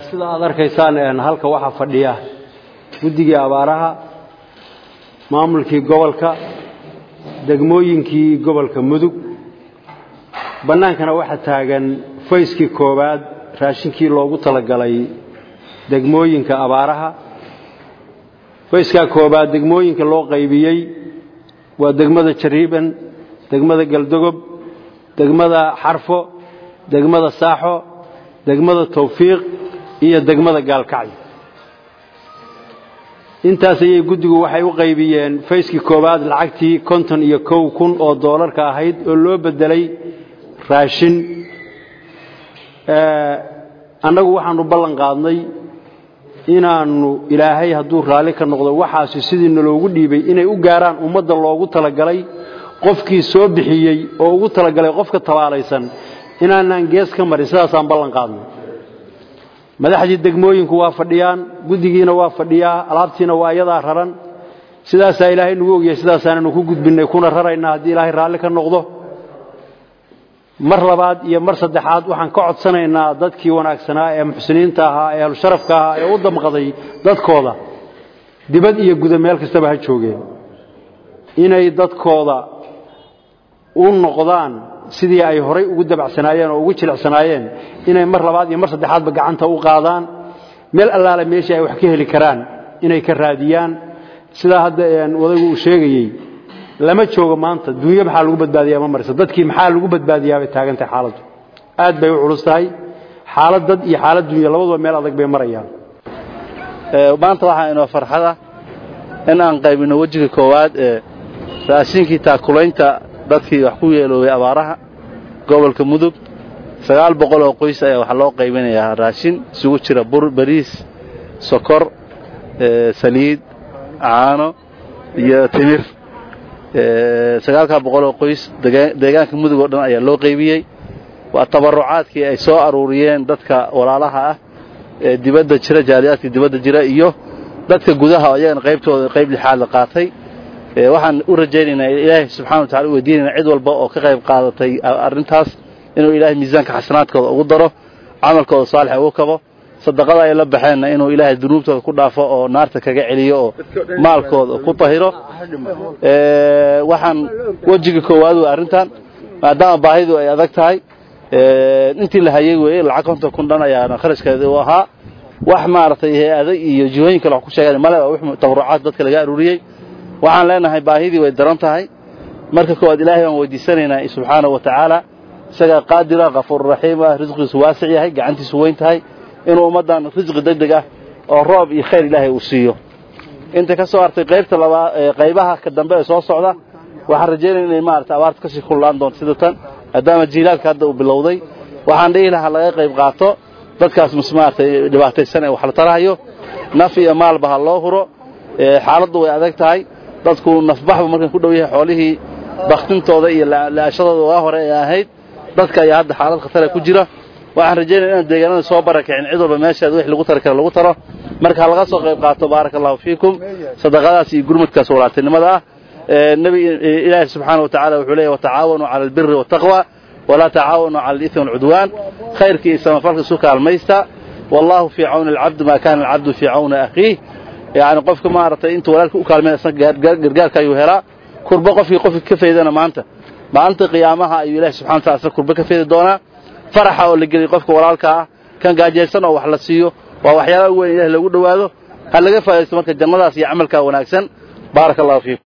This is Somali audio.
sida aad arkaysaan halka waxaa fadhiya guddigii abaaraha maamulkii gobolka degmooyinkii gobolka mudug bannaankana waxaa taagan fayskii koowaad raashinkii loogu talagalay degmooyinka abaaraha fayskaa koowaad degmooyinka loo qaybiyey waa degmada jariiban degmada galdogob degmada xarfo degmada saaxo degmada tawfiiq iyo degmada gaalkacyo intaas ayay guddigu waxay u qaybiyeen fayskii koowaad lacagtii konton iyo kow kun oo doolarka ahayd oo loo beddelay raashin annagu waxaanu ballan qaadnay inaannu ilaahay hadduu raalli ka noqdo waxaasi sidii naloogu dhiibay inay u gaaraan ummadda loogu talagalay qofkii soo bixiyey oo ugu talagalay qofka tabaalaysan inaanaan gees ka marin sidaasaan ballan qaadnay madaxdii degmooyinku waa fadhiyaan guddigiina waa fadhiyaa alaabtiina waa iyadaa raran sidaasaa ilaahay nagu ogyahay sidaasaananu ku gudbinnay kuna raraynaa haddii ilaahay raalli ka noqdo mar labaad iyo mar saddexaad waxaan ka codsanaynaa dadkii wanaagsanaa ee muxsiniinta ahaa ee ahlusharafka ahaa ee u damqaday dadkooda dibad iyo guda meel kastaba ha joogeen inay dadkooda u noqdaan sidii ay horay ugu dabacsanaayeen oo ugu jilicsanaayeen inay mar labaad iyo mar saddexaadba gacanta u qaadaan meel allaale meeshii ay wax ka heli karaan inay ka raadiyaan sidaa hadda odaygu uu sheegayey lama joogo maanta dunyo maxaa lagu badbaadiyaa ma marayso dadkii maxaa lagu badbaadiyaa bay taagantahay xaaladdu aad bay u culus tahay xaalad dad iyo xaalad dunya labaduba meel adag bay marayaan maanta waxaa inoo farxada in aan qaybino wejiga koowaad ee raashinkii taakulaynta dadkii wax ku yeeloobay abaaraha gobolka mudug sagaal boqol oo qoys ayaa waxaa loo qaybinayaa raashin isugu jira bur bariis sokor saliid caano iyo timir sagaalkaa boqol oo qoys deegaanka mudug oo dhan ayaa loo qaybiyey waa tabarucaadkii ay soo aruuriyeen dadka walaalaha ah ee dibadda jira jaaliyaadka dibadda jira iyo dadka gudaha oo iyagana qaybtooda qayb lixaad la qaatay waxaan u rajaynaynaa ilaahay subxana wa tacala u weydiinayna cid walba oo ka qayb qaadatay arrintaas inuu ilaahay miisaanka xasanaadkooda ugu daro camalkooda saalixa ugu kabo sadaqada ay la baxeenna inuu ilaahay dunuubtooda ku dhaafo oo naarta kaga celiyo oo maalkooda ku tahiro waxaan wejiga koowaad wey arrintan maadaama baahidu ay adag tahay intii la hayay weeye lacag konton kun dhan ayaana kharashkeeda u ahaa wax maaragtay hay-ada iyo jihooyin kale wax ku sheegaan male waa wix tabarucaad dadka laga aruuriyey waxaan leenahay baahidii way daran tahay marka koowaad ilaahay baan weydiisanaynaa subxaanahu wa tacaala isagaa qaadira kafuururaxiim ah risqiisu waasic yahay gacantiisu weyn tahay inuu ummaddan risqi deg deg ah oo roob iyo khayr ilaahay uu siiyo inta ka soo hartay qaybta labaa qaybaha ka dambe ee soo socda waxaan rajaynaya inay maarata abaarta kasii kullaan doonto sida tan maadaama jiilaalka hadda uu bilowday waxaan dhihi lahaa laga qayb qaato dadkaas mus maaragtay dhibaataysan ee wax la tarahayo naf iyo maalba ha loo huro xaaladdu way adag tahay dadku nafbaxbu markan ku dhow yahay xoolihii baktintooda iyo laashadooda waa hore ee ahayd dadka ayaa hadda xaalad khatara ku jira waxaan rajaynaya inaan deegaanada soo barakicin cid walba meeshaad wix lagu tari kara lagu taro marka laga soo qayb qaato baaraka allahu fiikum sadaqadaas iyo gurmadkaas walaaltinimada ah nebi ilaahi subxaana wa tacala wuxuu leeyahy watacaawanuu cala albiri waataqwa walaa tacaawanuu cala alithmi walcudwaan khayrka iyo samafalka isu kaalmaysta wallahu fii cawni alcabdi maa kaana alcabdu fii cawni akhiih yani qofka maaragtay intuu walaalka u kaalmay isna gargaarka ayuu helaa kurbo qofkii qofki ka faydana maanta maalinta qiyaamaha ayuu ilahi subxana wa tala isna kurbo ka faydi doonaa faraxa oo la geliyay qofka walaalka ah kan gaajaysan oo wax la siiyo waa waxyaalaha weyn ilahi lagu dhowaado ha laga faa'idaysto marka jannadaas iyo camalkaa wanaagsan baaraka allahu fiikum